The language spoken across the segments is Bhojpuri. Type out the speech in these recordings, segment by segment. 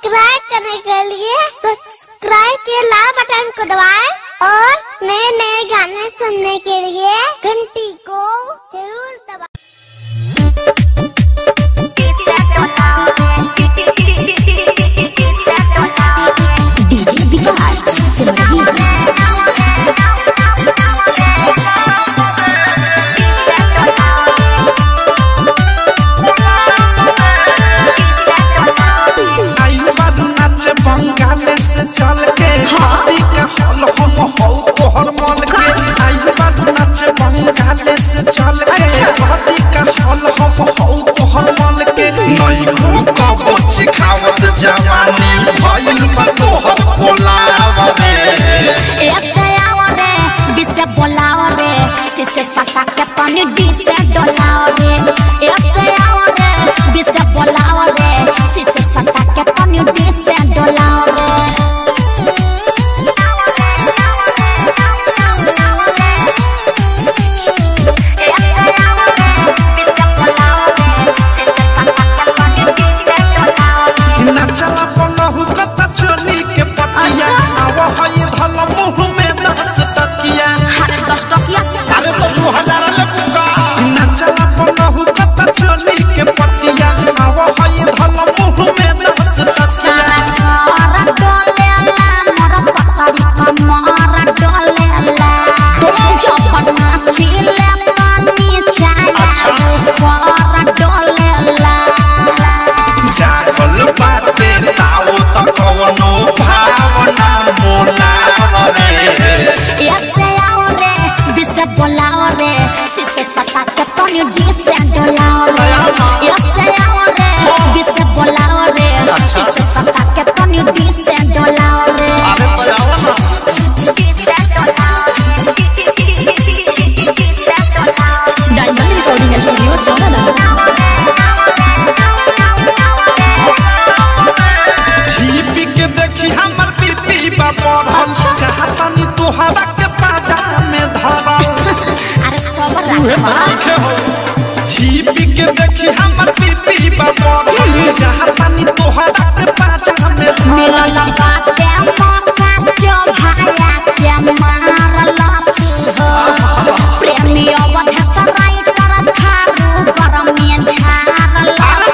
सब्सक्राइब करने के लिए सब्सक्राइब के लाल बटन को दबाएं और नए नए गाने सुनने के लिए घंटी को जरूर दबाएं डीजे विकास सिमरही आयु बारू नाचे बंगाले से चल के हल्दी के हल हम हौ तोहर मन के आयु बारू नाचे बंगाले से चल के हल्दी के हल हम हौ तोहर मन के नई को कबो चिखावत जवानी भइल बा तोहर बोलावा रे ऐसे आओ रे बिसे बोलाओ रे सिसे सटा के पानी डी से डोलाओ रे ऐसे आओ रे बिसे बोलाओ रे सिसे सटा के पानी डी से डोलाओ रे नाचला पलहु कत चोली के पटिया आव हई धल मुंह में दस टकिया अरे दस टकिया से अरे तो दू हजार ले बुका नाचला पलहु कत चोली के पटिया आव हई धल मुंह में दस टकिया सारा सारा डोलेला मोर पतरी कमर डोलेला जब नाचिले पानी चाया ऊपर डोलेला जागल बाटे ताओ त कवनो भावना मोलाव रे ऐसे आओ रे बिसे बोलाओ रे सिसे सटा के पानी डी से डोलाओ रे ऐसे आओ रे बिसे बोलाओ रे सिसे सटा के पानी डी से डोलाओ रे अरे तो आओ ना डायमंड रिकॉर्डिंग स्टूडियो चौराहा हिपी के देखी हमर बीपी बा बढ़ल चाहतनी तोहरा के पाजा में धरल अरे सबर रखो हिपी के देखी हमर बीपी बा बढ़ल चाहतनी तोहरा के पाजा में धरल मिलल बाटे मौका जो भाया के मारल प्रेमी अवध सराय कर थारू गरमी झारल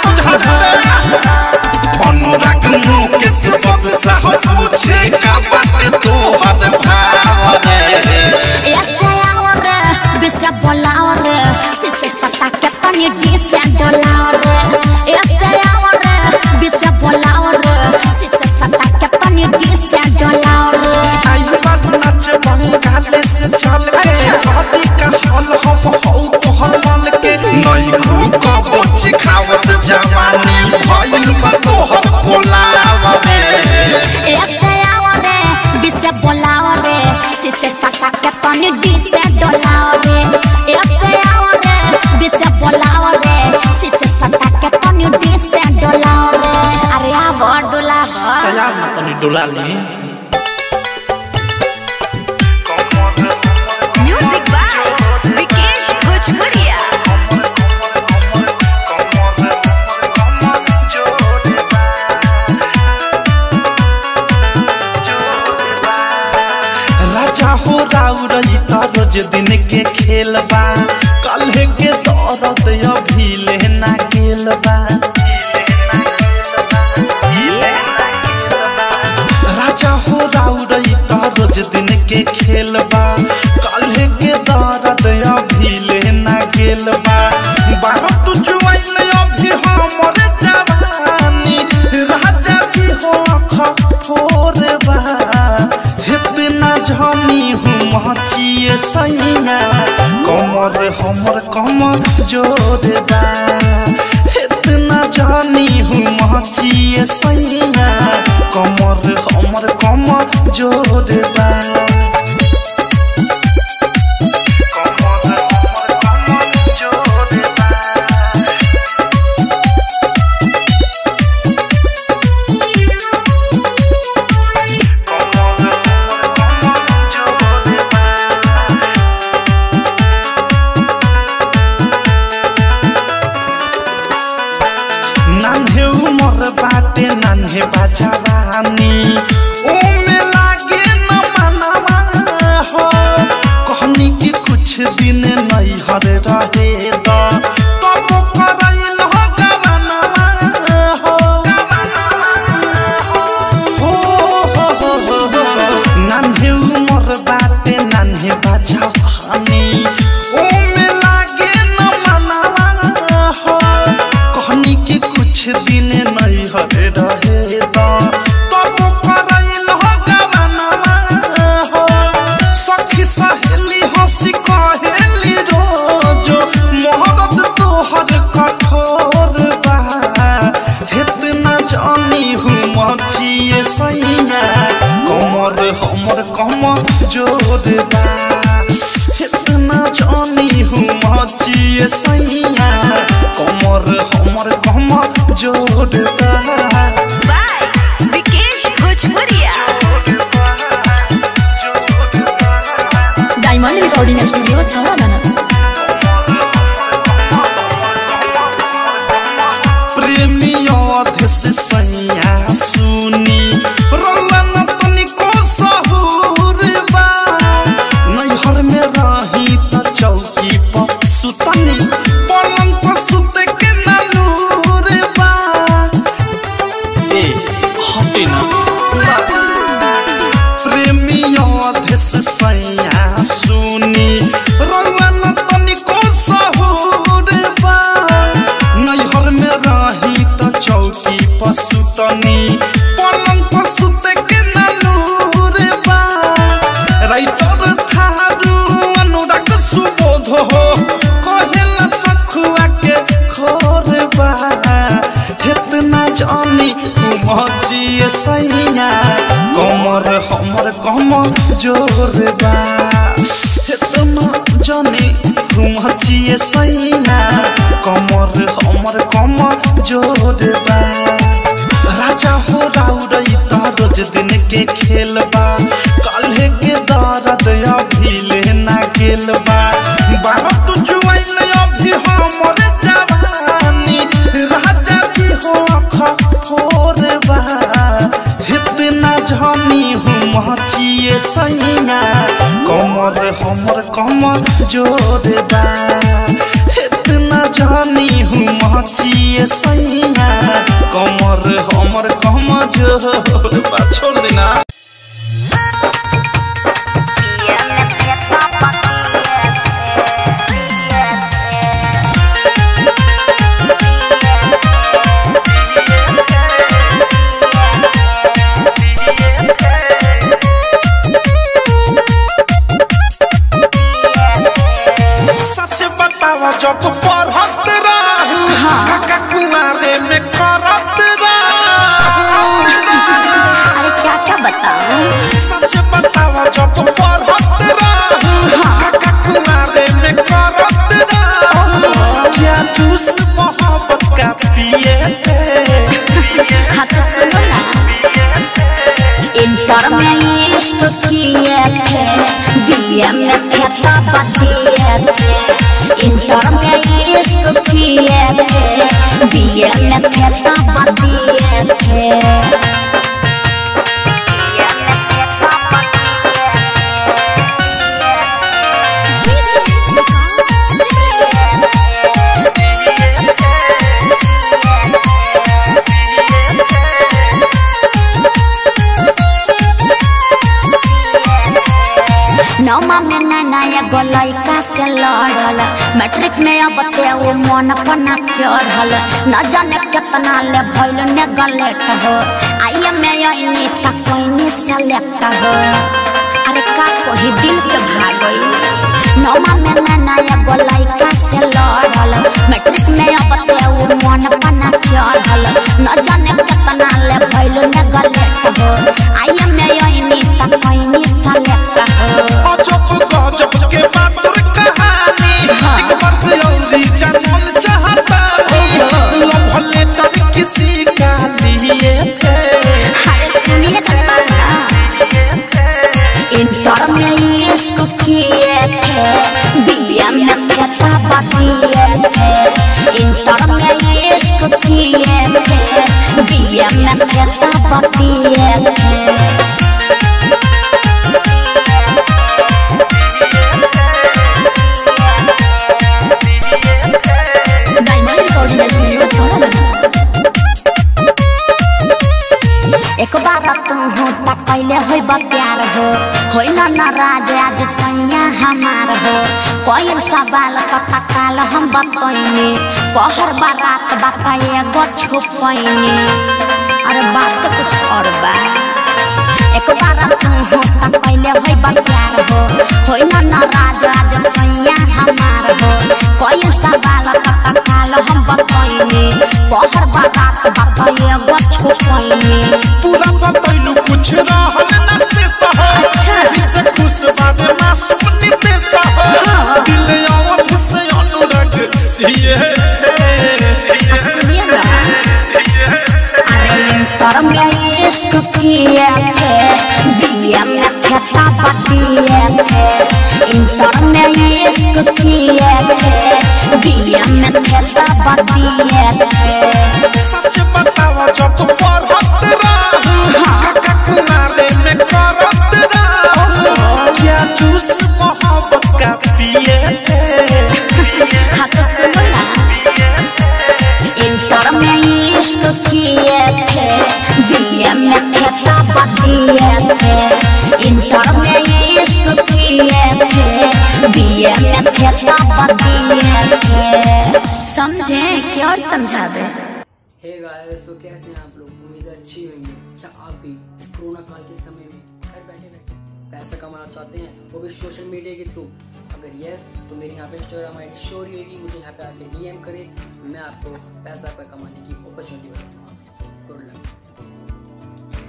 अनुराग मुकेश बदसा हो पूछे का बाटे तोहर भाव रे ऐसे आओ रे बिसे बोलाओ रे सिसे सटा के पानी डी से डोलाओ रे ऐसे आओ रे बिसे बोलाओ रे सिसे सटा के पानी डी से डोलाओ रे आयु बात नाच बंगाले से चल के शादी का हल हम हौ तोहर मन के नई खूब कबो चिखावत जवानी भइल बा तोहर बोलावा रे ऐसे आओ रे बिसे बोलाओ रे सिसे सटा के पानी डी से डोलाओ रे ऐसे आओ रे बिसे बोलाओ रे सिसे सटा के पानी डी से डोलाओ रे अरे आ बड़ डोलाओ तैयार ना तनी डोला ली Music by Vikesh Bhojpuria. राजा हो राउरई त रोज दिन के खेल बा कल्हे के दौरत अभी लेना गेल बा राजा हो राउरई त रोज दिन के खेल बा कल्हे के दौरत अभी लेना गेल बा बारह तू जुआइल अभी हमर जवानी राजा जी हो अख फोर बा इतना झनी हूँ मचिए सैया कमर हमर कमर जोर बा इतना झनी हूँ मचिए सैया कमर हमर कमर जोर बा कमर हमर कमर जोर बा नान्हे उमर बाटे नान्हे बाजावानी ओमे लागे न मनवा हो कहनी कि कुछ दिन नहीं हर रहे द तब करैल हो गवनवा हो हो हो हो हो हो नान्हे उमर बाटे नान्हे बाजावानी ओमे लागे न मनवा हो कहनी कि कुछ दिन नहीं हरे रहे द तब करैल हो गवनवा हो सखी सहेली हंसी कहेली रोजो मोहरत तोहर कठोर बा इतना जानी हूँ मचिए सैया कमर हमर कम जोर बा इतना जानी हूँ मचिए सैया कमर हमर कम जोर बा by Vikesh Bhojpuria. Diamond recording studio छावा प्रेमियों से सैया सुनी रोलन तनिको सहूर बा नैहर में रही त चौकी पर सुतनी पलंग पर सुते के नलूर बा ए हटे ना प्रेमियों देश सैया सुनी रोलन तनिको सहूर बा नैहर में रही त चौकी पर सुतनी पलंग पर सुते के नलूर बा राइटर थारू अनुराग सुबोध हो कहेला सखुआ के खोर बा इतना जानी मचिए सैया कमर हमर कम जोर बा इतना जानी मचिए सैया कमर हमर कम जोर बा राजा हो राउरई त रोज दिन के खेल बा काल्हे के दर्द अभी लेना गेल बा बारह तू जुआइल अभी हमर जवानी राजा जी हो खफोर बा इतना जानी हूँ मचिए सैया कमर हमर कम जोर बा इतना जानी हूँ मचिए सैया कमर हमर कम जोर बा छोड़ देना सच बतावा जब पढ़त रहू काका कुआरे में करत रहू अरे क्या क्या बताऊं सच बतावा जब पढ़त रहू काका कुआरे में करत रहू क्या जूस मोहब्बत का पिए थे हाँ तो सुनो ना इंटर में इश्क किए थे बीए में थे तब दिए थे इंटर में इश्क किए थे बीए में थे तब दिए थे नौमा में नैना एगो लड़का से लड़ल मैट्रिक में अब ते वो मन पना चढ़ल न जाने कितना ले भइल ने गलेट हो आइए में यही तक कोई सेलेक्ट हो अरे का कोई दिल के भागई नौमा में नैना एगो लड़का से लड़ल मैट्रिक में अब ते वो मन पना चढ़ल न जाने कितना ले भइल ने गलेट हो आइए में यही तक कोई सेलेक्ट हो अजब गजब के बात तोर कहानी एक बार औरी जानल चाहता लव लेटर किसी का लिए थे अरे सुनिए तो बात ना इंटर में इश्क किए थे बीए में थे तब दिए थे इंटर में इश्क किए दिए थे दिए में खेता बतिए थे डायमंड रिकॉर्डिंग स्टूडियो छोड़ा एक बार तू हो त पहले होइब प्यार हो होइल नाराज आज सैया हमार हो कोयल सवाल त तकाल हम बतैनी कहर बारात बताए गो छुपैनी अरे बात कुछ और बा एक बार तू हो त पहले होइब प्यार हो होइल नाराज आज सैया हमार हो कोयल सवाल त तकाल हम बतैनी कहर बारात बताए गो छुपैनी पूरा बतैलू कुछ रहल न से सह से खुश बाबे मासूम निते सह दिल अवध से अनुराग सिए पर में इश्क किए थे दिया में खेता बतिए थे इंटर में इश्क किए थे दिया में खेता बतिए थे सच बतावा जब पढ़त रहू काका कुमारे में करत रहू क्या जूस मोहब्बत का पिए थे हाँ तो सुनो ना इंटर में इश्क किए थे दिया में खेता बतिए थे इंटर में इश्क किए थे दिया में खेता बतिए थे समझे क्या और समझा दे हे गाइस तो कैसे हैं आप लोग उम्मीद है अच्छी होंगी क्या आप भी इस कोरोना काल के समय में घर बैठे बैठे पैसा कमाना चाहते हैं वो भी सोशल मीडिया के थ्रू अगर यस तो मेरे यहाँ पे इंस्टाग्राम आई डी शो रहेगी मुझे यहाँ पे आके डीएम करें मैं आपको पैसा पे कमाने की अपॉर्चुनिटी बताऊंगा गुड लक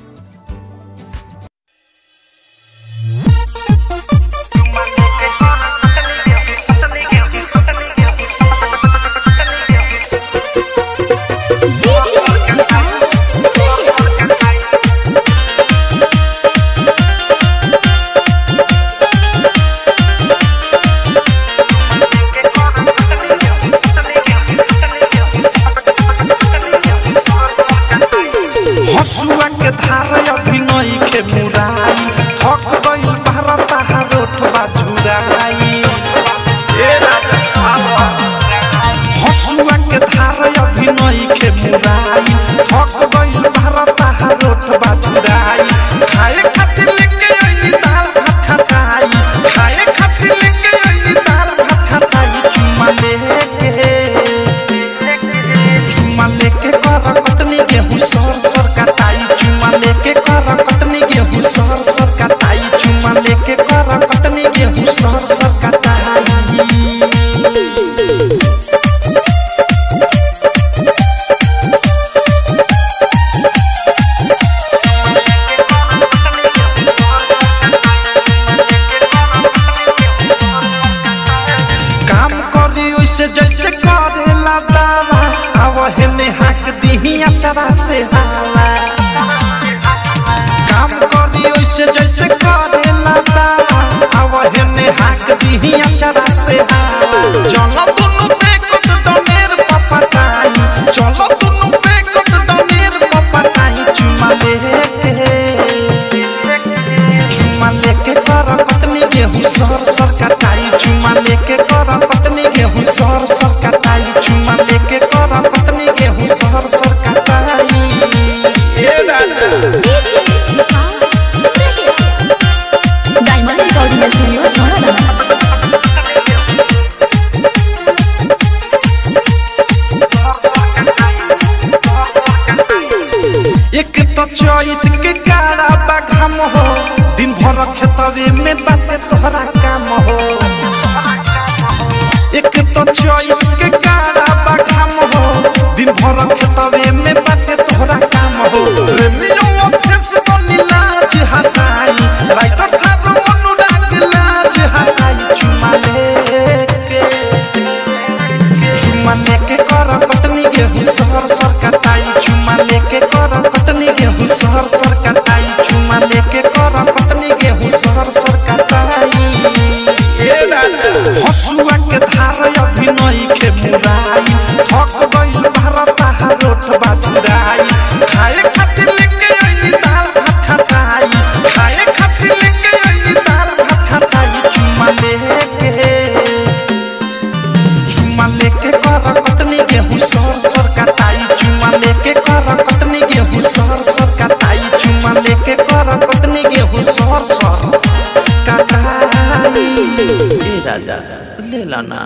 हसुआ के धार अभिनय के मुराई थक गई भारत रोट बाजुराई ए राजा आवा। हसुआ के धार अभिनय के मुराई थक गई भारत रोट बाजुराई खाए खातिर लेके आई दाल भात खटाई खाए खातिर लेके आई दाल भात खटाई चुमा लेके चुमा लेके कर कटनी गेहूं सर सर कटाई चुमा लेके कर कटनी गेहूं सर सर कटाई चुमा लेके कर कटनी गेहूं सर सर कटाई काम करी वैसे जैसे करेला दावा अब हेने हाक दीही अचरा से हवा काम करी वैसे जैसे करेला दावा अब हेने हाक दीही अचरा से हवा चलो दुनु बेकत डनेर पपटाई चलो दुनु बेकत डनेर पपटाई चुमा लेके चुमा लेके कर कटनी गेहूं सर सर कटाई चुमा लेके कर कटनी गेहूं सर सर कटाई चुमा लेके कर कटनी गेहूं सर सर कटाई ए दादा डायमंड रिकॉर्डिंग स्टूडियो छोड़ा एक तो चैत के काड़ा बाघाम हो दिन भर खेतवे में बाटे तोहरा काम हो एक तो चैत के काड़ा बाघाम हो दिन भर खेतवे में बाटे तोहरा काम हो रेमियो अध्यक्ष बनी लाज हटाई राइटर थारो अनुराग लाज हटाई चुमा लेके चुमा लेके कर कटनी गेहूं सर सर कटाई चुमा लेके कर कटनी गेहूं सर सर कटाई चुमा लेके कर कटनी गेहूं सर सर कटाई ना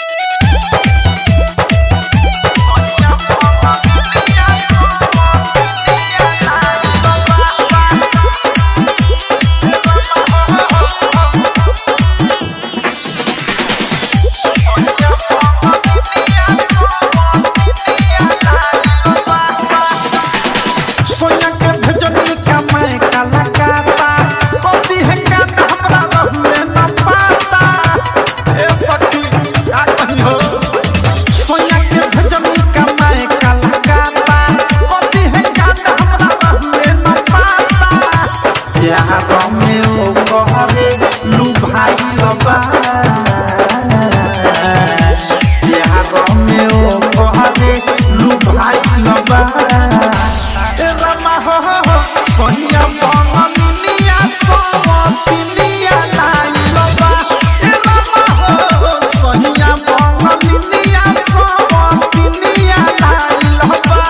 सोया के भेजनी का मैं काला काता कभी है का हमरा रहुए न पाता ए सखी का कही हो सोया के भेजनी का मैं काला काता कभी है का हमरा रहुए न पाता प्यार में ओ कहरे लू भाई लबा प्यार में ओ कहरे लू भाई लबा ए रमा हो हो हो सोनिया बननी मिया सोवतिनिया लाई लबा ए रमा हो हो सोनिया बननी मिया सोवतिनिया लाई लबा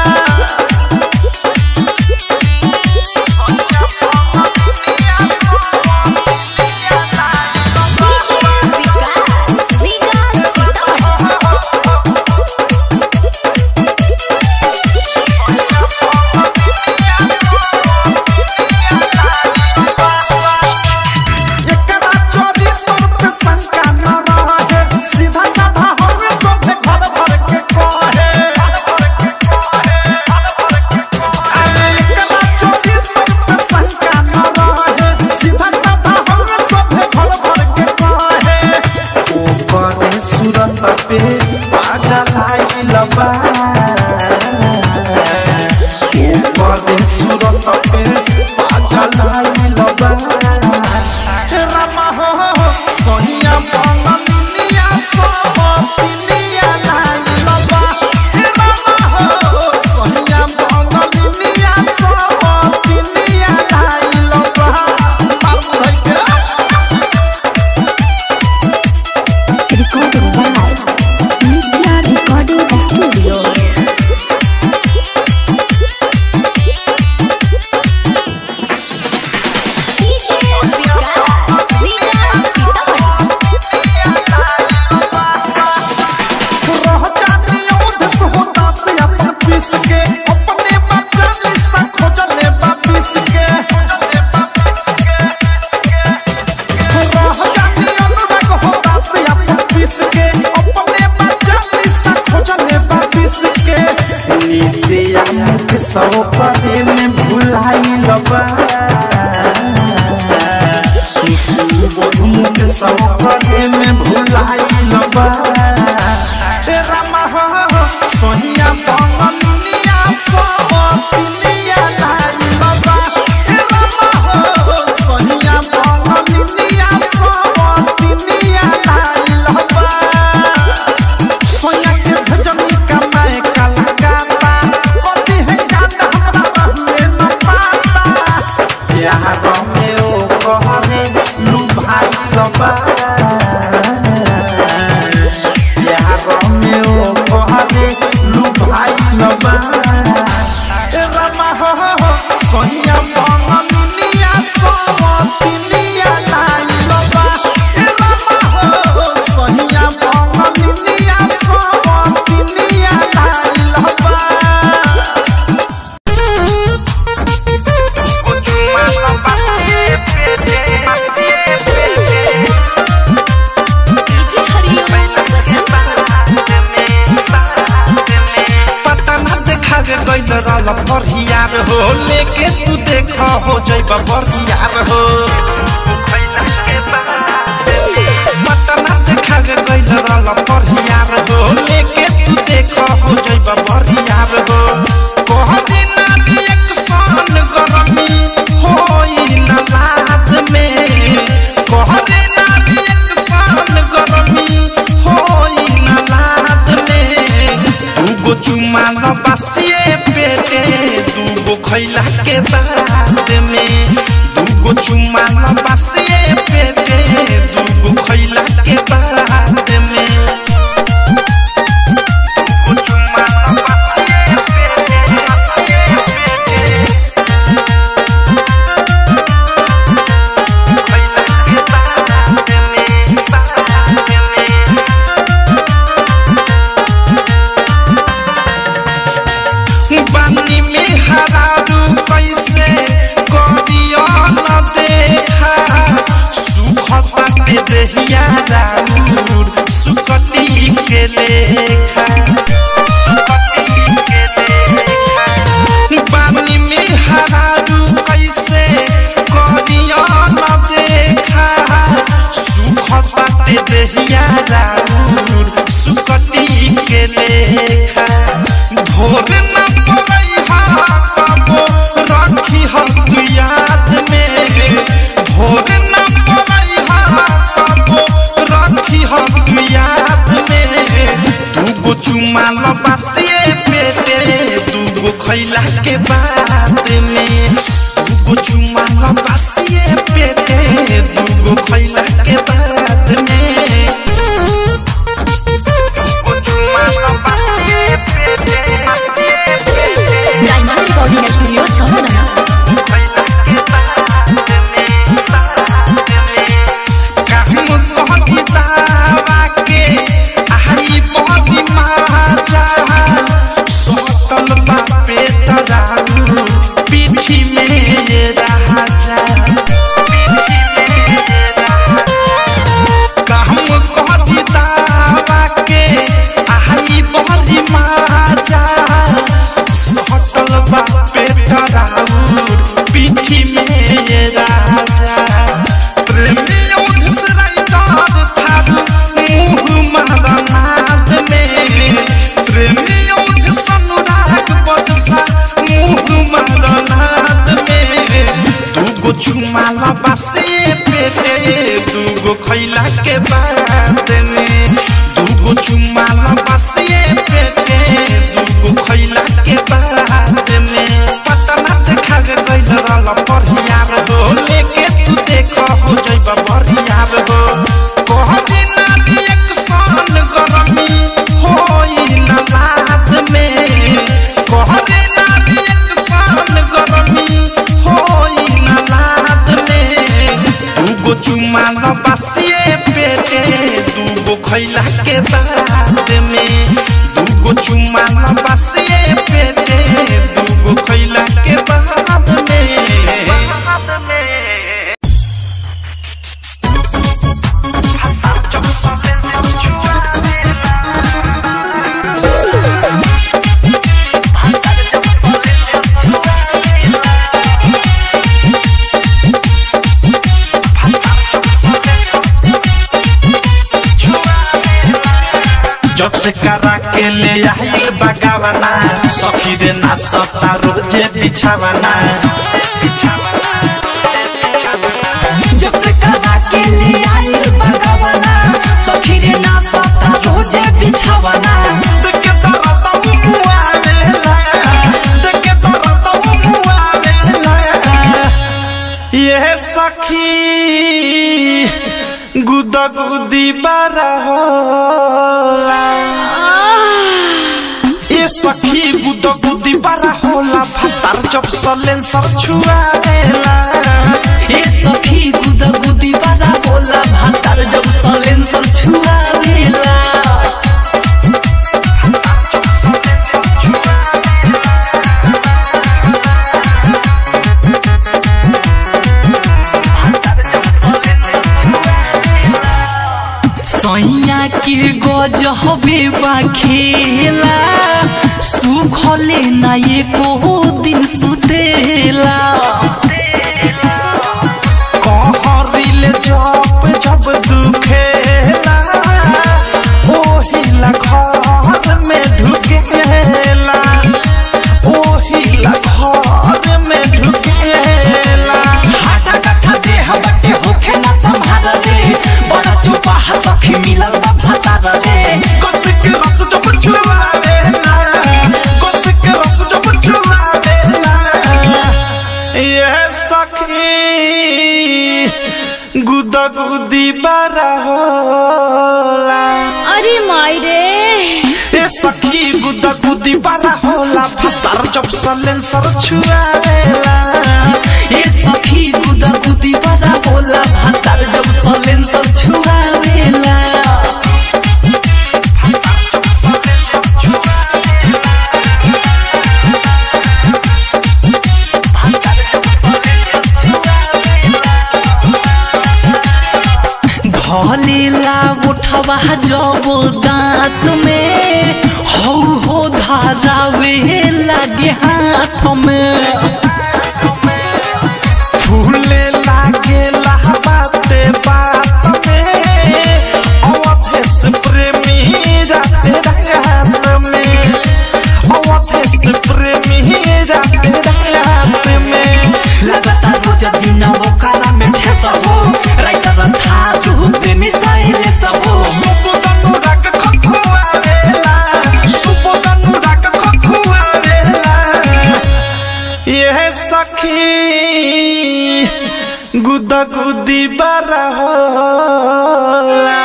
विकास रीगा सीतामढ़ी एकरा चोरी तोर पे शंका न रहे सीधा साधा हमें सब घर भर के कहे अरे एकरा चोरी तोर पे शंका न रहे सीधा साधा हमें सब घर भर के कहे ऊपर सूरत पे पागल आई लबा ऊपर सूरत पे पागल आई लबा रामा हो हो सोनिया बननिया सब पिनिया लाई लबा रामा हो सोनिया बननिया सब पिनिया लाई लबा बाबू भाई के Recording by Nitya Recording Studio. DJ Vikas Riga Sitamarhi रह जानी औध सोहता पे अपन पीस के अपने बच्चा लिसा खोजले बा पीस के रह जानी अनुराग होता पे अपन पीस के अपने बच्चा लिसा खोजले बा पीस के नीतिया के सौ परे में भुलाई लबा सुबोध के सौ परे में भुलाई लबा ए रामा हो हो, सोनिया बननिया सब पिनिया लाई लबा ए रामा हो सोनिया बननिया सब पिनिया लाई लबा सोया के भजनी का मैं काला काता कभी है काता हमरा रहुए न पाता प्यार में ओ कहरे लू भाई लबा प्यार में ओ कहरे लू भाई लबा ए रामा हो हो हो सोनिया बननिया सब पिनिया लाई लबा ए रामा हो सोनिया बननिया सब पिनिया लाई लबा डीजे हरिओम पता ना देखा गे गइल रहल बरियार हो लेके तू देख हो जइब बरियार हो पता ना देखा गे गइल रहल बरियार हो लेके तू देख हो जइब बरियार हो कह दिन एक सन गरमी होई न लाज में कह दिन एक सन गरमी होई न लाज में दूगो चुमा न बासिए पेटे दूगो खैला के बाद में दूगो चुमा न बासिए पेटे दूगो खैला के बाद में दूगो चुमा न बासिए पेटे, बासिए पेटे। खैला के बाद में, बाद में। पानी में हरारू कैसे करियो न देखा सुखता के देहिया राउर सुकटी के लेखा सुकटी के लेखा पानी में हरारू कैसे करियो न देखा सुखता के देहिया राउर सुकटी के लेखा भोर न पड़ैहा कबो रखी हम याद में भोर न पड़ैहा कबो रखी हम याद में दूगो चुमा लबासिए पेटे दूगो खैला के बाद में दूगो चुमा लबासिए पेटे दूगो खैला के बाद में दूगो चुमा लबासिए पेटे डायमंड रिकॉर्डिंग स्टूडियो छावना पीठी में राजा कहम कहती दावा के आई बड़ी माजा सटल बापे तराउर पीठी में राजा प्रेमी उधसराइदार थारू मुँह मारनाद में प्रेमी उधसनुराग बदसा मुँह मारनाद में दूगो चुमाला बासे पेटे दूगो खैला के बाद में दूगो चुमाला बासे पेटे दूगो खैला के बाद में पतना देखा गे गइल रहल बढ़ियार हो लेके तू देख हो जइब बढ़ियार हो कहरी ना रिएक्शन गरमी होई न लाद में कहरी ना रिएक्शन गरमी होई न लाद में दूगो चुमा लबासिए पेटे दूगो खैला के बाद में दूगो चुमा लबासिए पेटे दूगो खैला के बाद में जब से करा के ले आइल बगावना सखी रे ना सता रोजे बिछावना जब से करा के ले आइल बगवना सखी रे ना सता रोजे बिछावना देखे तरत मुआवेला देखे तरत मुआवेला ये सखी गुदा गुदी बारा होला ये सखी गुदा गुदी बारा होला भातार जब सलेंसर छुआवेला ए सखी गुदा गुदी बड़ा होला भातार जब सलेंसर छुआवेला सैया के गज हबे बा खेला सुखले ना एको दिन सुतेला कहरिल जब जब दुखेला ओहिला घर में ढुकेला ओहिला घर में ढुकेला हाटा कट्ठा देह बटे होखे ना संभाल रे बड़ा चुपा सखी मिलल बा भातार रे गोसिक रस जब छुआवेला गोसिक रस जब छुआवेला ये सखी गुदा गुदी बारा होला अरे माई रे ए सखी गुदा गुदी बारा होला भातार जब सलेंसर छुआवेला ए सखी गुदा गुदी बड़ा होला भातार जब सलेंसर छुआवेला रसवा जब दांत में हो हो धारावे लगे हाथ में फूले लागे बाते बात में अवधेश प्रेमी राते रात में अवधेश प्रेमी राते रात में लगातार रोज दिन वो काला में ठेसा हो राइटर था जो प्रेमी साइले सब हो सुबोधनु राग खखुआवेला सुबोधनु राग खखुआवेला ये सखी गुदा गुदी बारा होला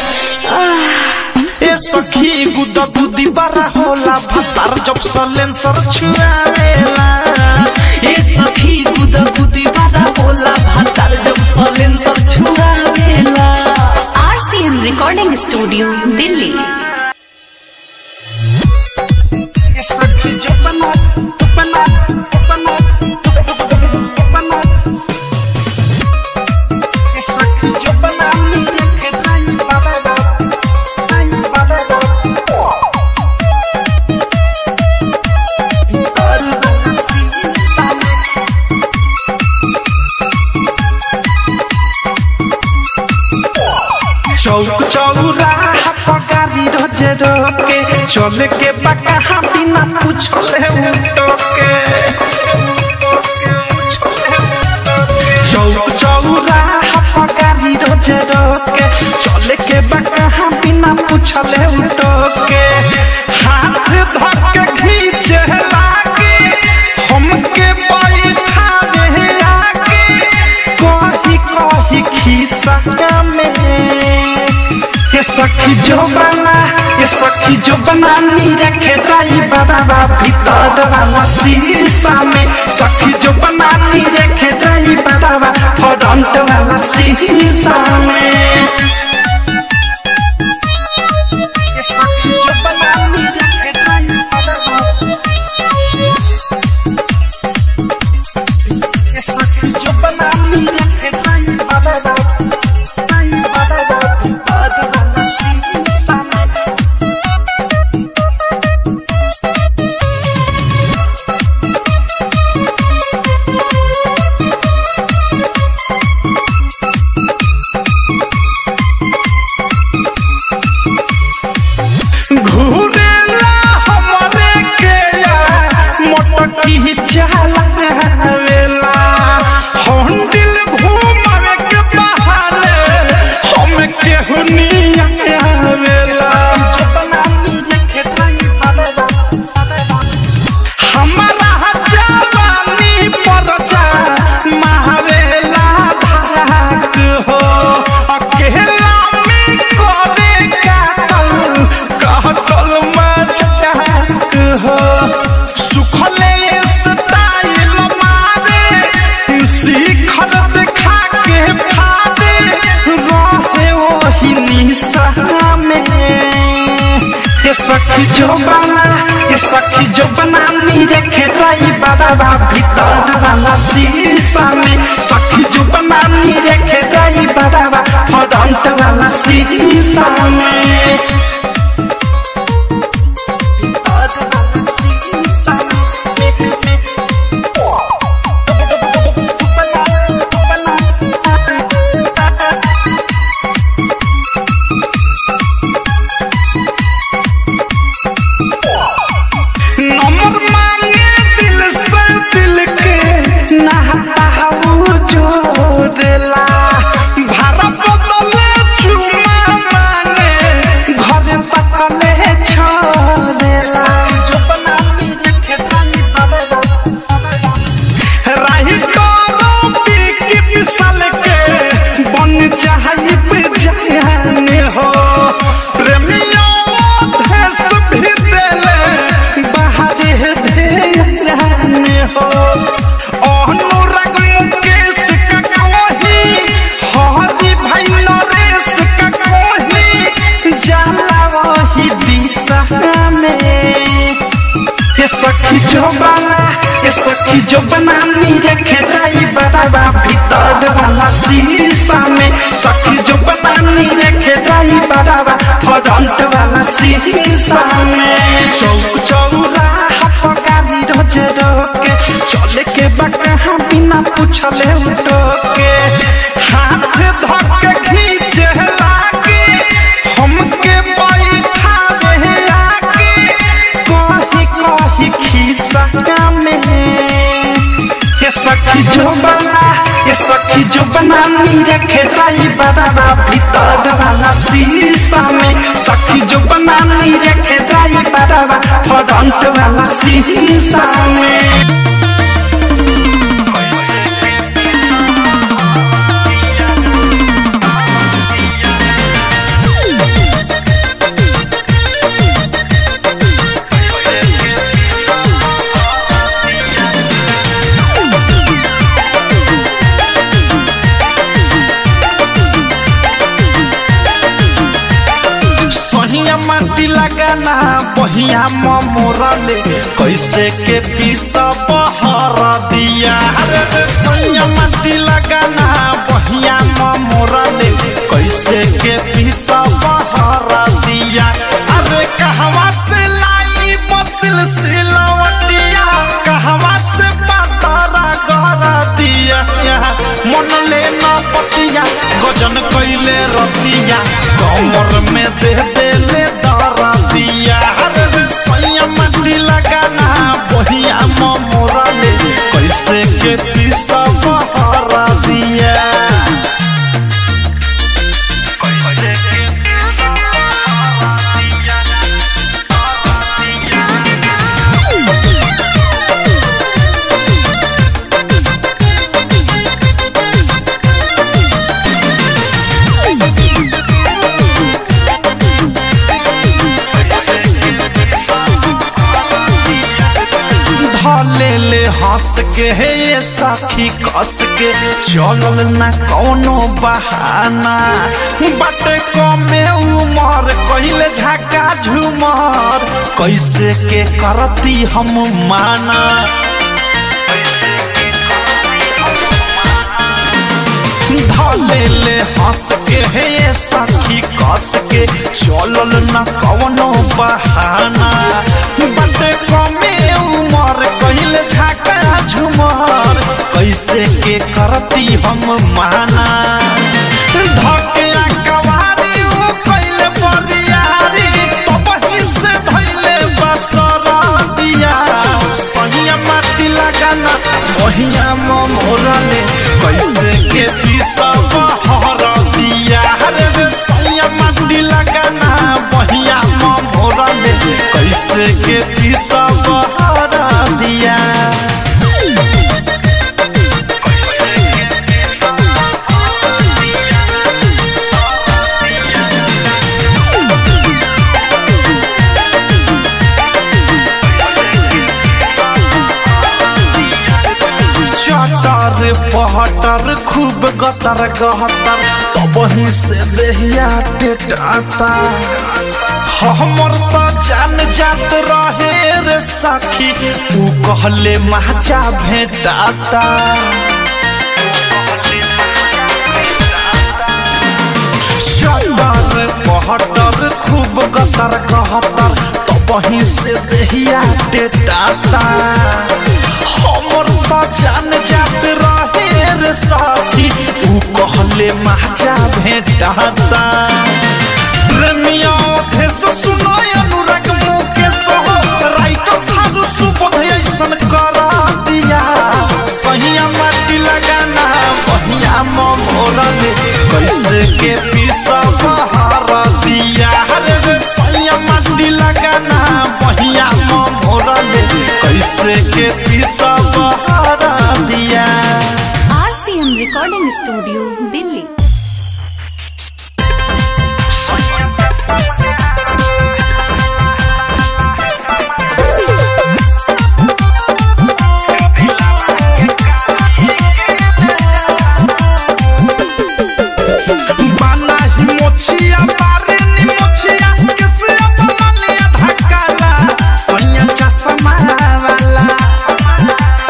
ए सखी गुदा गुदी बारा होला भतार जब सलेंसर छुआवेला ए सखी गुदा गुदी वाला होला भातार जब सलेंसर छुआवेला आरसीएम रिकॉर्डिंग स्टूडियो दिल्ली ए सखी जब बना बना बना बना ए सखी जब बना नी रखे ताई बाबा ताई बाबा चौक चौराहा पगारी रोजे रोके चले के बका हम बिना पूछले उठोके चौक चौराहा पगारी रोजे रोके चले के बका हम बिना पूछले उठोके हाथ धर के खींचे लागे हमके बैठा दे आगे कही कही खीसा में ये सखी जो बना ये सखी जो बना नी रखे राई बाबा भीतर वाला शीशा में सखी जो बना नी रखे राई बाबा फ्रंट वाला शीशा में ये सखी जो बना नी रखे राई बाबा ये सखी जो बना नी रखे राई बाबा राई बाबा भीतर वाला शीशा में घूरेला हमरे के मोटकी चलावेला हंडिल घूमवे के बहाने हम केहू नियावेला हमारा जवानी पर जा महावेला धाक हो अकेला में करे काटल कहतल मजाक हो सुखले स्टाइल मारे शिखर देखा के फादे रहे वही निशा में ये सखी जो बना ये सखी जो बना नी रखे राई बाबा भीतर वाला शीशा में सखी जो बना नी रखे राई बाबा फ्रंट वाला शीशा में भीतर वाला शीशा में नंबर मांगे दिल से दिल के नहाता वो जोड़ला भाड़ा बदले चुमा मांगे घर तकले छोड़ला जो बनानी रखे रानी बाबा राही करो पीकी पिसल के बन जाई पे जाने हो प्रेमियों देश भी देले बाहर दे हो अनुराग मुकेश का कोही हरी भाई नरेश का कोही जाला वही दिशा में ये सखी जो बना ए सखी जो बनानी रखे दाई बराबा भीतर वाला शीशा में सखी जो बनानी रखे दाई बराबा फ्रंट वाला शीशा में चौक चौराहा पर गाड़ी रोजे रोके चले के बकहा बिना पूछले उठोके हाथ धके खींचे लागे हमके बैठावे आगे कही कही खिस्सा में ये सखी जो बना ये सखी जो बना नी रखे राई बराबा भीतर वाला शीशा में सखी जो बना नी रखे राई बराबा फ्रंट वाला शीशा में सहिया माटी लगाना बहिया मोरले कैसे के पीस बहर दिया अरे रे सहिया माटी लगाना बहिया मोरले कैसे के पीस बहर दिया अरे कहवा से लाई बसिल सिलवटिया कहवा से पतरा कर दिया मन ले न पतिया गजन कैले रतिया कमर में दे दे ले दर दिया अरे रे सैया मटी लगाना बहिया मोरा ले कैसे के पीस बहर दिया कैसे के पीस बहर दिया धले ले हंस के हे ये सखी कस के चलल ना कौनो बहाना बटे कमे उमर कहिले झका झुमर कैसे के करती हम माना धले ले हंस के हे ये सखी कस के चलल ना कौनो बहाना बटे कमे उमर कहिले झाका झुमर कैसे के करती हम माना धके कवारी उ कैले बरियारी तबही से धैले बसरा दिया सहिया माटी लगाना बहिया मोरले कैसे के पीसा बहर दिया रे रे सहिया माटी लगाना बहिया मोरले कैसे के पीसा बहर दिया चटर पहटर खूब गतर गहतर तबही से देहिया टेटाता हमर तो जान जात रहे रे सखी तू कहले माचा भेटाता चटर पहटर खूब गतर गहतर तबही से देहिया टेटाता हमर तो जान जात रहे रे साथी ऊ कहले माचा भेटाता प्रेमिया देश सुनाय अनुराग मुकेश हो राइट थारू सुबोध ऐसन करा दिया सहिया माटी लगाना बहिया मोरले कैसे के पीसा बहार दिया रे रे सहिया माटी लगाना बहिया मोरले कैसे के पीसा बहार दिया आरसीएम रिकॉर्डिंग स्टूडियो दिल्ली बाना ही मोछिया बारे नी मोछिया कैसे अपना लिया धक्काला सैया चश्मा वाला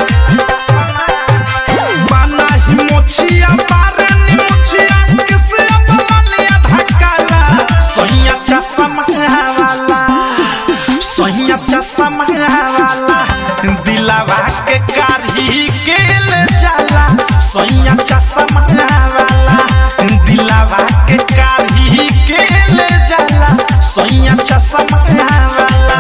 दिलावा के कारी के ले जाला सोया चश्मा वाला दिलावा के कारी के ले जाला सोया चश्मा वाला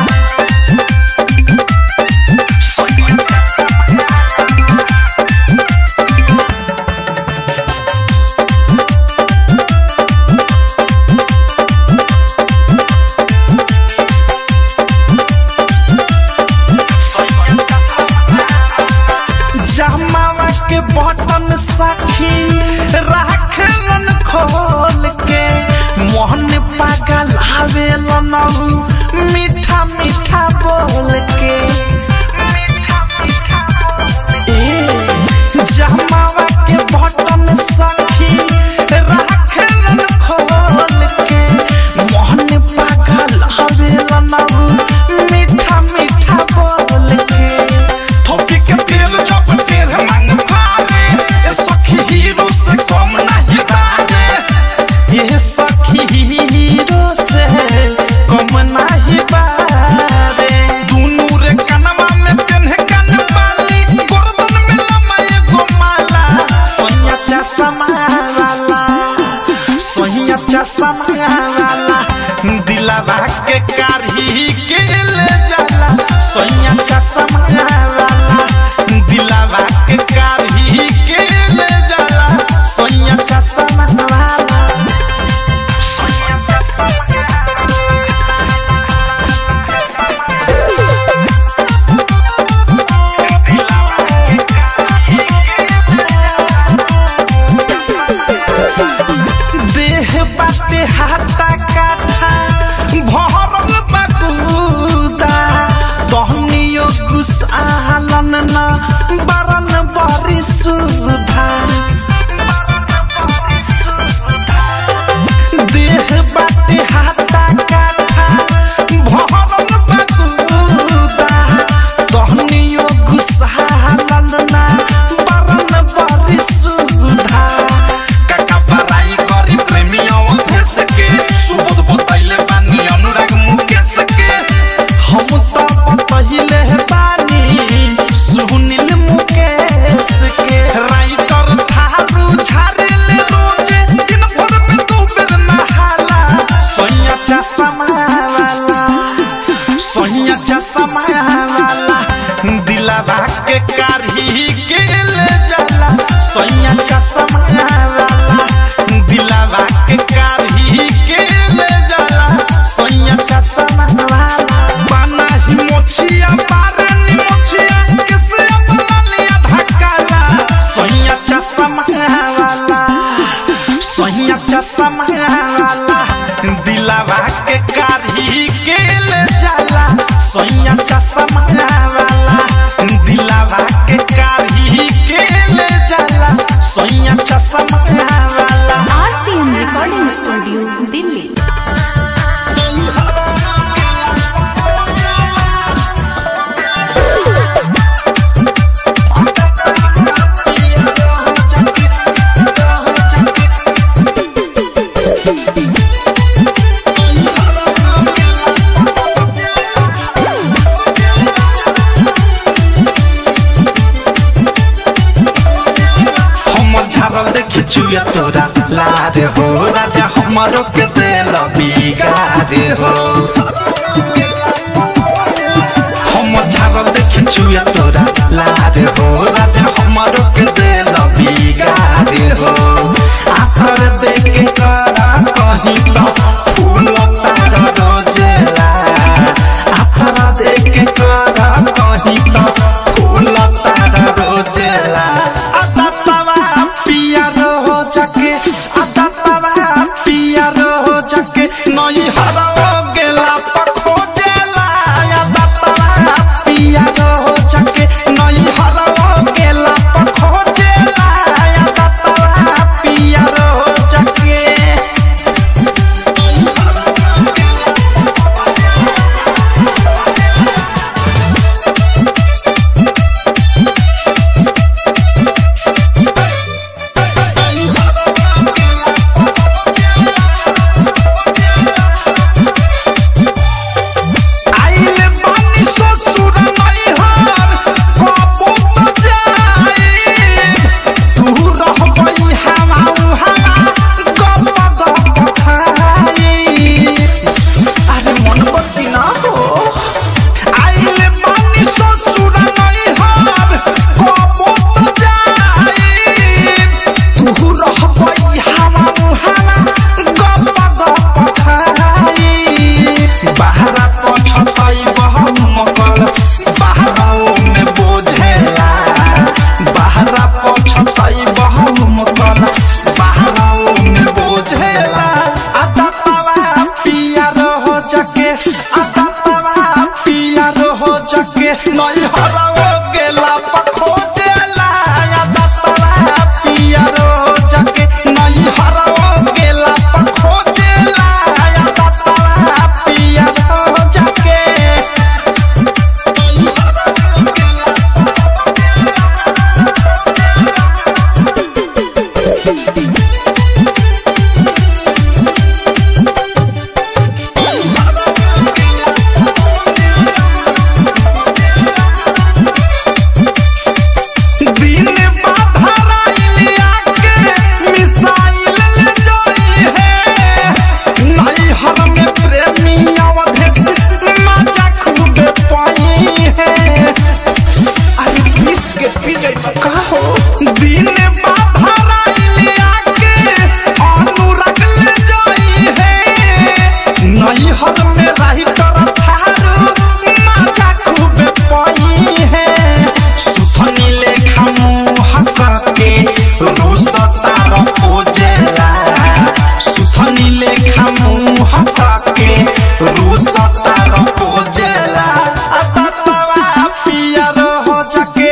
जमावा के बटन सखी राखलन खोल के मोहन पागल आवेलन मीठा मीठा बोल के ए, जमावा के बटन सखी राखलन खोल के मोहन पागल आवेलन मीठा मीठा बोल के थोपी के तेल जब तेल मांग भारे ए सखी हीरो से कम नहीं बारे ये सखी हीरो से कम नहीं बारे दुनू रे कनवा में पेन्हे कन बाली गर्दन में लमा एगो माला सोनिया चश्मा वाला सोनिया चश्मा वाला दिलावा के कारी के ले जाला सोनिया चश्मा वाला दिलावा के कारी के ले जाला सोनिया चश्मा वाला देह बाटे हाथा काठा भरल बकुदा तहनियो गुसालन न बरन बरी सुधा देह बाटे हाथा काठा भरल बकुदा तहनियो गुसालन न बरन बरी सुधा काका बराई करी प्रेमियों भेस के सुबोध बताइले बानी अनुराग मुकेश के हम तो बतहिले बानी सुनील मुकेश के राइटर थारू झारेले रोजे दिन भर में दो बेर नहाला सोया चश्मा वाला सोया चश्मा वाला दिलावा के कारी के ले जाला सोया चश्मा वाला दिलावा के कारी के ले जाला सोया चश्मा वाला बना ही मोछिया बारनी मोछिया किसे अपना लिया धकाला सोया चश्मा वाला सोया चश्मा वाला दिलावा के कारी के ले जाला सोया चश्मा वाला दिलावा के कारी के ले जाला सोया चश्मा वाला आरसीएम रिकॉर्डिंग स्टूडियो दिल्ली हम झारल देखी चुया तोरा लारे हो राजा हमारो के दिल बिगारे हो हम झारल देखी चुया तोरा लारे हो राजा हमारो के दिल बिगारे हो आखर देखे करा कहीं तो फूल तार रोजेला आखर देखे करा कहीं तो फूल तार रोजेला अततवा पिया रो जाके अततवा पिया रो जाके नई हरो गेला पखोजेला अततवा पिया रो जाके नई हरो गेला पखोजेला अततवा पिया रो जाके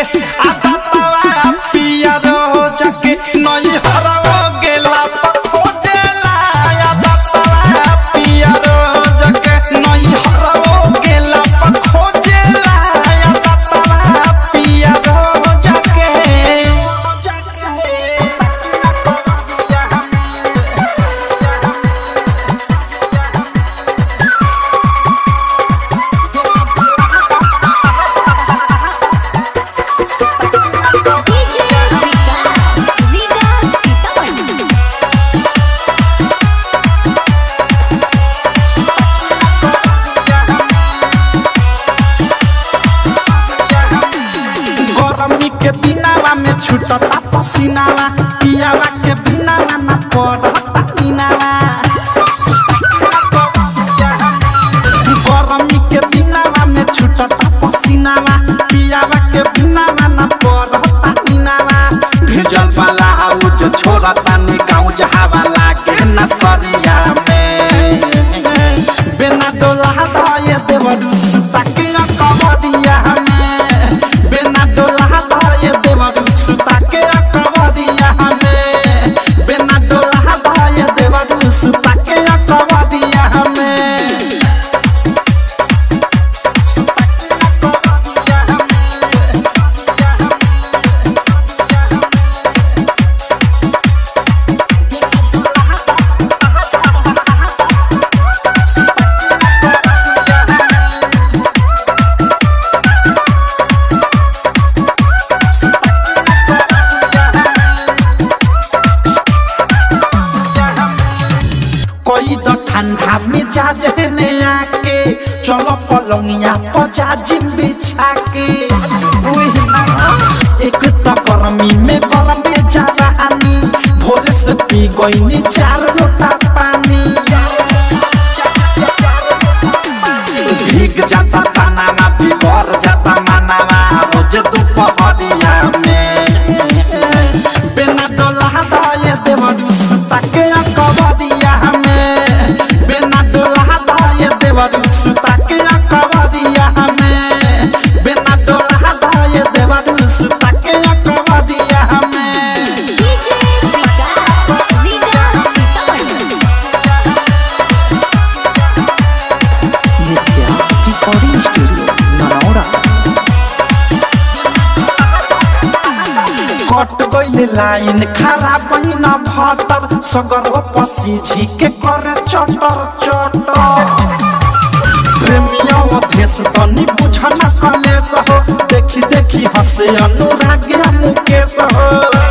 आदतवा पिया रो जाके नई हरवा गेला पर खोजेला आदतवा पिया रो जाके नई हरवा गेला पर खोजेला आदतवा पिया रो जाके डीजे विकास लीगा सीतामढ़ी गरमी के दिनावा में छुटता पसीनावा पियावा के बिनावा ना पड़ता नीनावा गरमी के दिनावा में छुटता पसीनावा पियावा के बिनावा ना पड़ता नीनावा भेजल वाला हाउ छोड़ता नी गाँव जहावा लागे न सरिया में बिना डोला धाये देवरु सुता के कबरिया में बिना डोला धाये देवरु सुता के कबरिया में बिना डोला धाये देवरु सुता के कबरिया में सुता के कबरिया कोई तो ठंडा मिजाज है ने आके चलो पलंगिया पचा जिम बिछा के उही ना, एक तो गर्मी में गरम में जवानी भोरे से पी गई चार लोटा पानी भीग जाता तनावा बिगड़ जाता मनावा रोज दोपहरिया में बिना डोला दाये देवरु सुता के कबरिया में बिना डोला दाये देवरु सुता के कबरिया में बिना डोला दाये देवरु सुता के कबरिया में DJ Vikas Riga Sitamarhi Nitya recording studio Naraura कट गइल लाइन खराब न भटर सगर पसी झिके करे चटर चटर प्रेमिया देश तनी बुझन कलेस हो देखी देखी हसे अनुराग मुकेश हो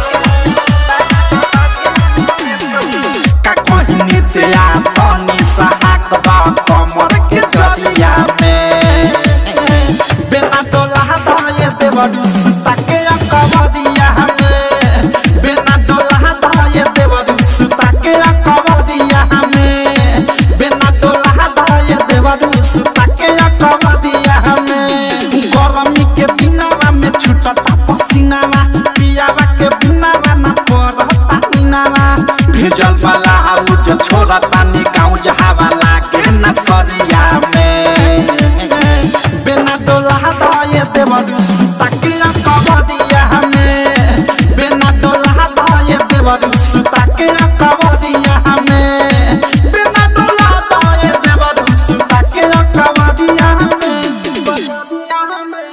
का कहिनी त्या तनी सहाक बा कमर के जलिया में बिना डोला दाये देवरु सुता के कबरिया में बिना डोला दाये देवरु सुता के कबरिया में बिना डोला दाये देवरु सुता के कबरिया में गरमी के दिनावा में छुटता पसीनावा पियावा के बिनावा ना पड़ता नीनावा भेजल वाला हाउ जो छोड़ता नी गाँव जहावा लागे न सरिया में बिना डोला दाये देवरु सुता के कबरिया में बिना डोला दाये देवरु सुता के कबरिया में बिना डोला दाये देवरु सुता के कबरिया में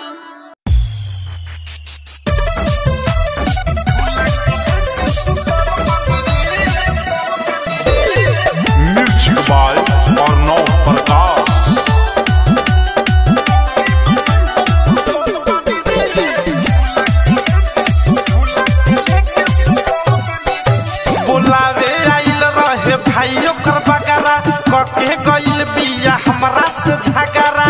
म्यूजिक बाय अर्णव प्रकाश बुलावे आइल रहे भाई ओकर बगारा कके गइल बिया हमरा से झगड़ा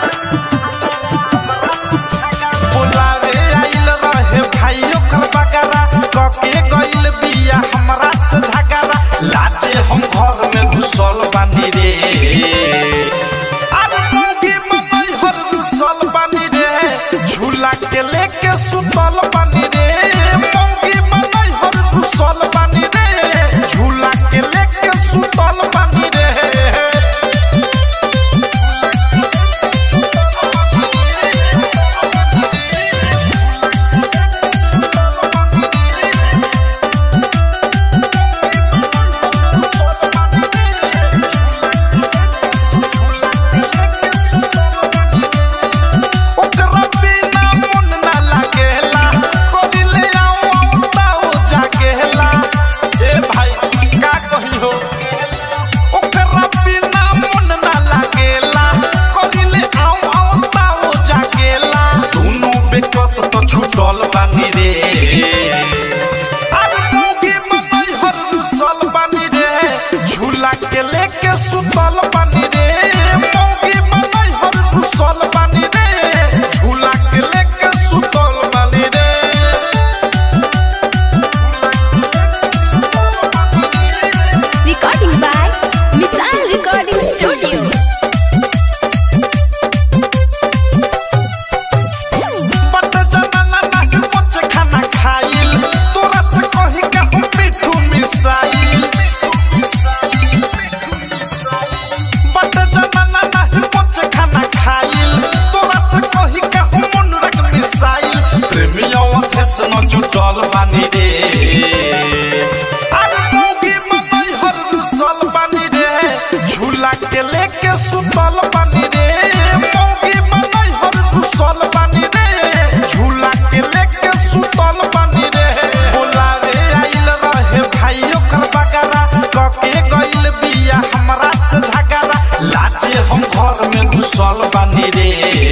बुलावे आइल रहे भाई ओकर बगारा कके गइल बिया हमरा से झगड़ा लाजे हम घर में घुसल बानी रे अरे मोगी मनई हर घुसल बानी रे झूला के लेके सुतल बानी रे मोगी मनई हर घुसल बानी रे झूला के लेके सुतल बानी रे आवत तो छूटल बानी रे अरे मौगी मनई हर दुसल बानी रे झूला के लेके सुतल बानी रे मौगी मनई हर दुसल बानी रे झूला के लेके सुतल बानी रे Recording by Missile Recording Studio. बट जमाना नाही मोच खाना खाइल तोरा से कही का हम मिठू मिसाइल बट जमाना नाही मोच खाना खाइल तोरा से कही का हम अनुराग मिसाइल प्रेमियों अथेस न जुटल बानी रे अरे मौगी मनई हर दुसल बानी रे झूला के लेके सुतल बानी रे मौगी मनई हर दुसल बानी रे झूला के लेके सुतल बानी रे बोला रे आइल रहे भाई ओकर बगारा कके गइल बिया हमरा से झगड़ा लाजे हम घर में घुसल बानी रे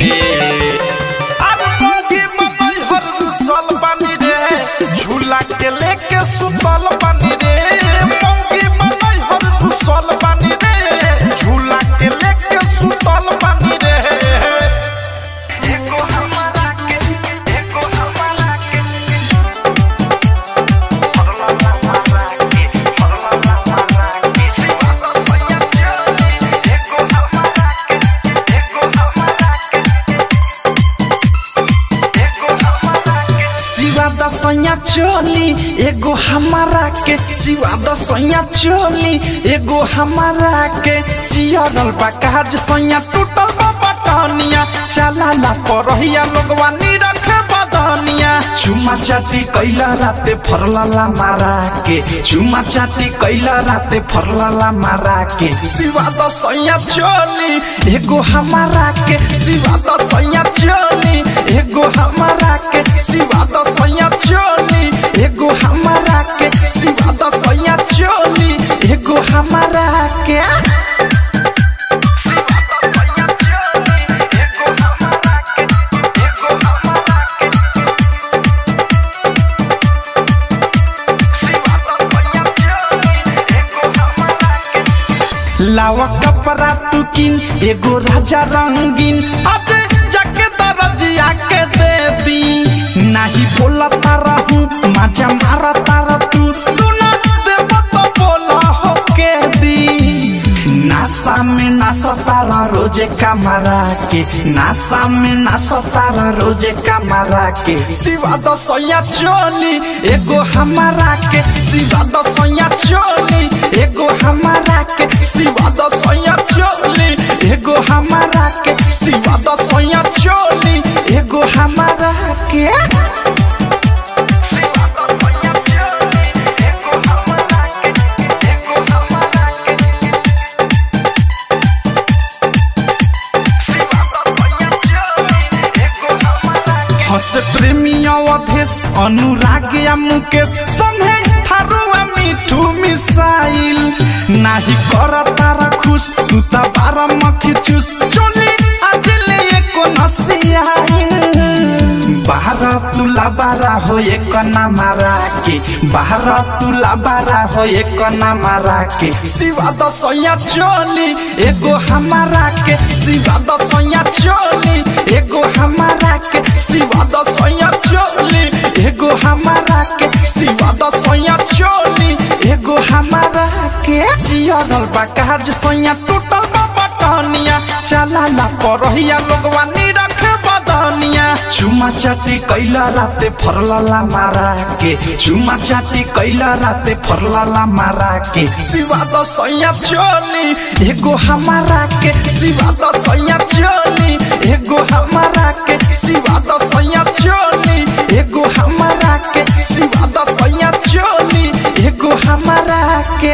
अरे मौगी मनई हर दुसल बानी रे झूला के लेके सुतल बानी रे मौगी मनई हर दुसल बानी रे झूला के लेके सुतल बानी रे एको हमारा के एको हमारा के फरला हमारा के फरला हमारा के सिवा तो भैया चली एको हमारा के एको हमारा के शिवा दसैया चोली एगो हमारा के शिवा दसैया चोली एगो हमारा के चियरल बा काज सैया टूटल बा बटनिया चला ला परहिया लोगवा निरख बदनिया चुमा चाटी कैला राते फरलाला मारा के चुमा चाटी कैला राते फरलाला मारा के शिवा दसैया चोली एगो हमारा के शिवा दसैया चोली एगो हमारा के शिवा दसैया चोली एगो हमारा के शिवा दसैया चोली एगो हमारा के लावा कपड़ा तू किन एगो राजा रंगीन आज जाके दरजिया के दे दी नाही बोला तारा हूँ मजा मारा तारा तू तू ना देव तो बोला हो के दी नासा में नासा तारा रोजे कमरा के नासा में नासा तारा रोजे कमरा के शिवा दसैया चोली एगो हमारा के शिवा दसैया चोली एगो हमारा के शिवा दसैया चोली एगो हमारा के शिवा दसैया चोली एगो हमारा के हस प्रेमिया अधेश अनुराग या मुकेश संगे थारुआ मिठू मिसाइल नाही कर तारा खुश तू त बार मखी चुस चोली आज ले एको नसियाइन बाहर तुला बारा हो एक ना मारा के बाहर तुला बारा हो एक ना मारा के शिवा दसैया चोली एगो हमारा के शिवा दसैया चोली एगो हमारा के शिवा दसैया चोली एगो हमारा के शिवा दसैया चोली एगो हमारा के जियरल बा काज सैया टूटल बा बटनिया चला ला परहिया लोगवा निरख बदनिया चुमा चाटी कैला राते फरलाला मारा के चुमा चाटी कैला राते फरलाला मारा के शिवा दसैया चोली एगो हमारा के शिवा दसैया चोली एगो हमारा के शिवा दसैया चोली एगो हमारा के शिवा दसैया चोली एगो हमारा के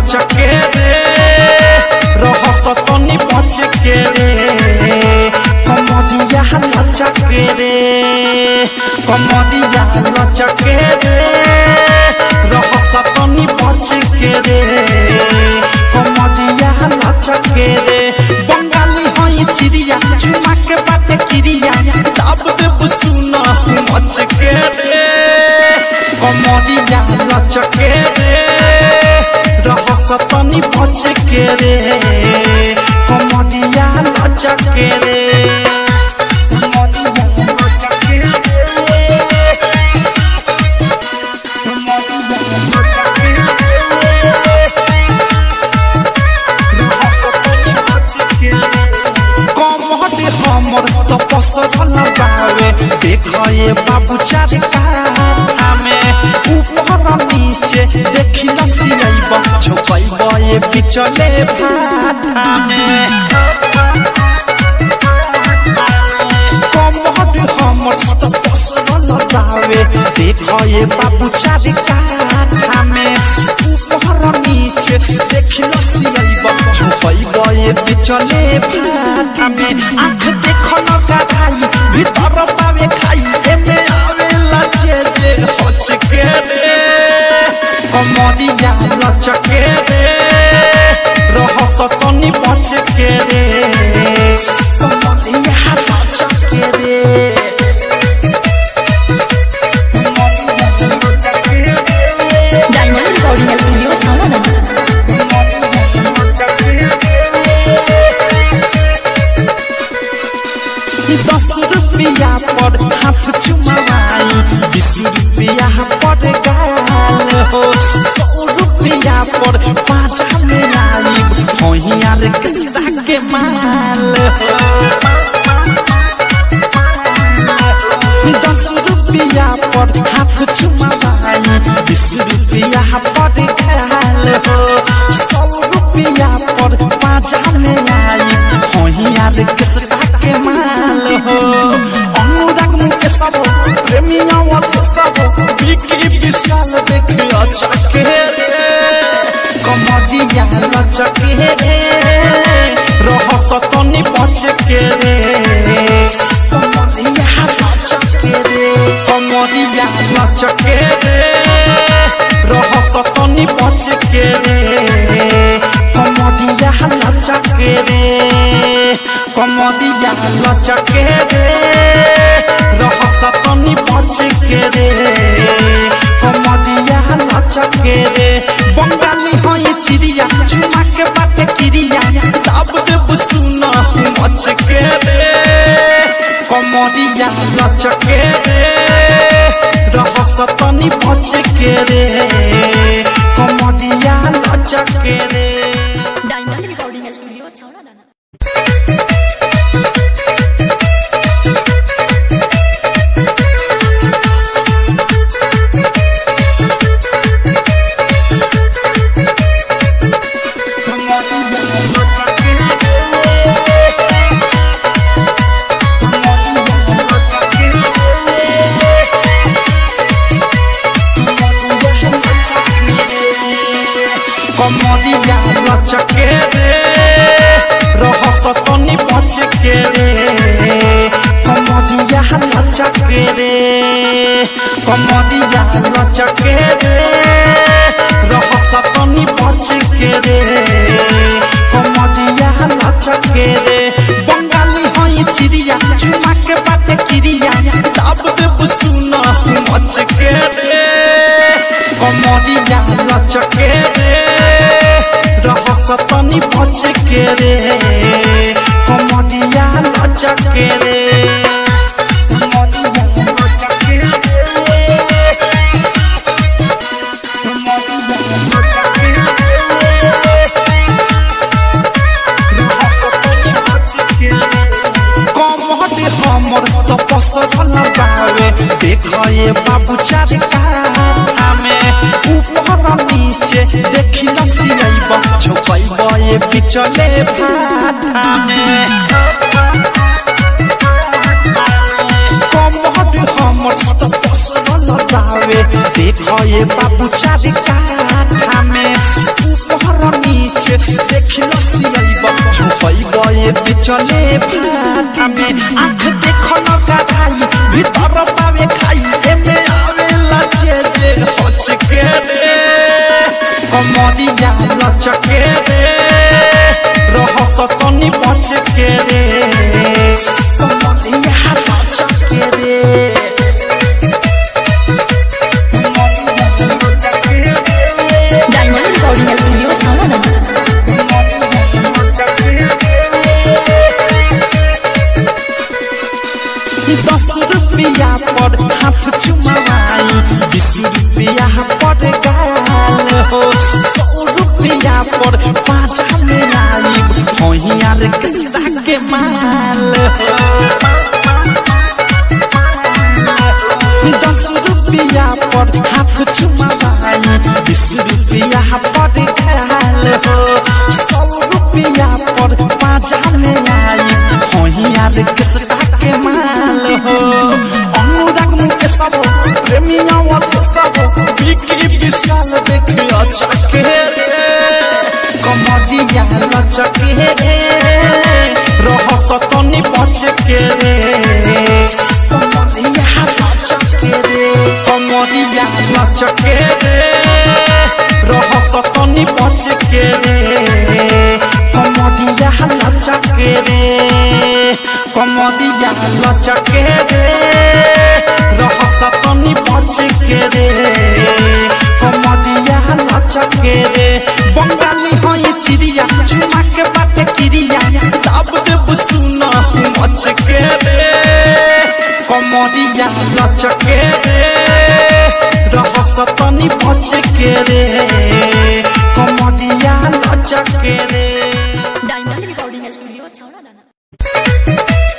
लचके रे रहस तनी बचके रे कमरिया लचके रे कमरिया लचके रे रहस तनी बचके रे कमरिया लचके रे बंगाली हई चिड़िया चुमा के बाटे किरिया दाब देब सुना मचके रे कमरिया लचके रे रहस तनी बचके रे कमरिया लचके रे कमरिया लचके रे कमरिया लचके रे कमहट हमर त पसरल बावे देखए बाबू चार कामे ऊपर नीचे देखी लसियब झोपैब ए बिचले भाटामे कमहट हमर त पसरल बावे देखए बाबू चार कामे ऊपर नीचे देखी लसियब झोपैब ए बिचले भाटामे आँख देखल गाई भीतर पावे खाई एमे आवेला जे जे हचके रे कमरिया लचके रे रहस तनी बचके रे कमरिया लचके रे कमरिया लचके रे डायमंड रिकॉर्डिंग स्टूडियो छावा दस रुपया पर हाथ चुमाई बीस रुपया पर गाल हो सौ रुपया पर पाँच में आई होइयार किस्ता के माल हो दस रुपया पर हाथ चुमाई बीस रुपया पर गाल हो सौ रुपया पर पाँच में आई होइयार किस्ता के माल हो अनुराग मुके सब प्रेमिया वाले सब बिकी विशाल देख अच्छा के कमरिया लचके रे रहस तनी बचके रे कमरिया लचके रे कमरिया लचके रे रहस तनी बचके रे कमरिया लचके रे कमरिया लचके रे रहस तनी बचके रे कमरिया लचके रे बंगाली हई चिड़िया चुमा के बाटे किरिया दाब देब सुना मचके रे कमरिया लचके रे रहस तनी बचके रे कमरिया लचके रे डायमंड रिकॉर्डिंग स्टूडियो छावा कमरिया लचके रे रहस तनी बचके रे कमरिया लचके रे कमरिया लचके रे रहस तनी बचके रे कमरिया लचके रे बंगाली हई चिड़िया चुमा के बाटे किरिया दाब देब सुना मचके रे कमरिया लचके रे रहस तनी बचके रे कमरिया लचके रे कमरिया लचके रे कमरिया लचके रे रहस तनी बचके रे कमहट हमर त पसरल बावे देखए बाबू चार कामे ऊपर नीचे देखी लसियब झोपैब ए बिचले भाटामे कमहट हमर त पसरल बावे बावे देखो ये बाबू चारी काठा में ऊपर नीचे देख लो सियाइबा छुपाइबा ये बिचले भाटा में आंख देखो न गाढ़ाई भीतर बावे खाई एने आवे लचे जे होच के रे कमरिया लचके रे रहस तनी बच के रे कमरिया लचके रे डायमंड रिकॉर्डिंग स्टूडियो छाना दस रुपया पर हाथ चुमाई बीस रुपया पर गाल हो सौ रुपया पर पाँच में आई होइयार किसका के माल हो दस रुपया पर हाथ चुमाई बीस रुपया पर गाल हो सौ रुपया पर पाँच में आई होइयार किसका के माल हो अनुराग मुके सब प्रेमिया वाले सब बिकी विशाल देख अच्छा के कमरिया लचके रे रहस तनी बच के रे कमरिया लचके रे कमरिया लचके रे रहस तनी बच के रे कमरिया लचके रे कमरिया लचके रे रहस तनी बच के रे कमरिया लचके रे बंगाली हई चिड़िया चुमा के बाटे किरिया दाब देब सुना मच के रे कमरिया लचके रे रहस तनी बच के रे कमरिया लचके रे डायमंड रिकॉर्डिंग स्टूडियो छाना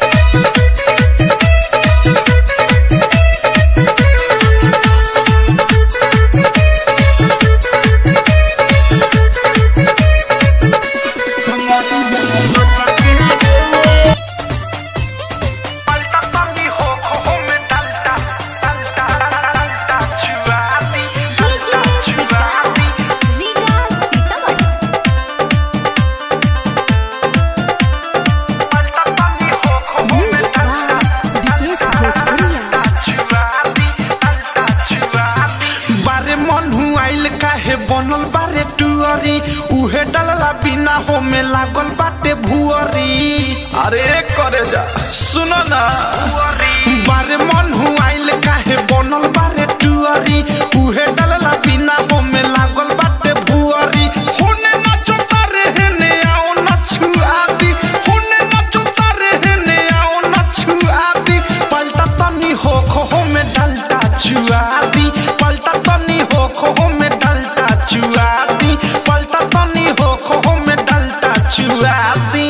बारे मन आइल काहे बनल बारे टुअरी उहे डलला बिना हो में लागल बाटे भुअरी अरे करे जा सुनो ना बारे मन आइल काहे बनल बारे टुअरी उहे डलला बिना हो में लागल बाटे भुअरी होने नाचो तारे हेने आओ नछुआती होने नाचो तारे हेने आओ नछुआती पलटा तनी हो खो में डलता चुआती पलटा तनी हो खो में डलता चुआती पलटा तनी हो खो में डलता चुआती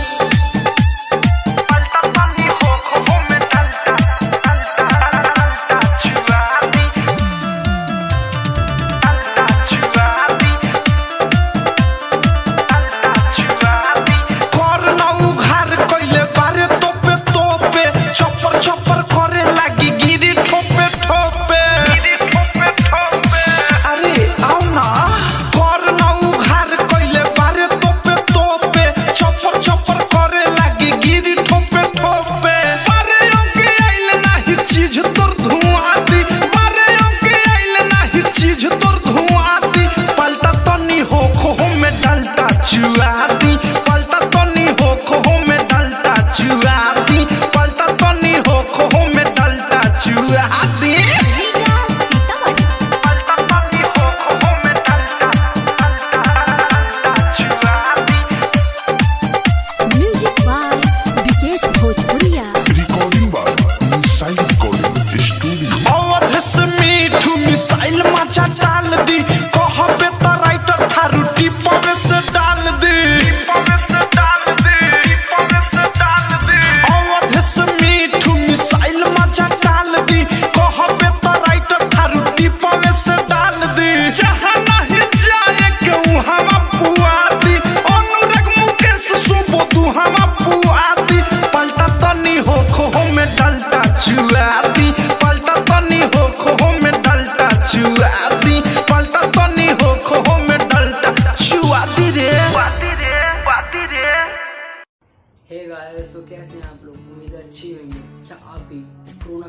पलटा तनी हो खो में डलता डलता डलता चुआती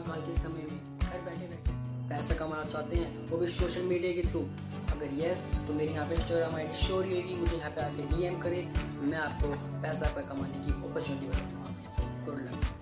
काल के समय में घर बैठे बैठे पैसा कमाना चाहते हैं वो भी सोशल मीडिया के थ्रू अगर यस तो मेरे यहाँ पे इंस्टाग्राम आई डी शोर रहेगी मुझे यहाँ पे आके डीएम करें मैं आपको पैसा पे कमाने की अपॉर्चुनिटी बताऊंगा गुड लक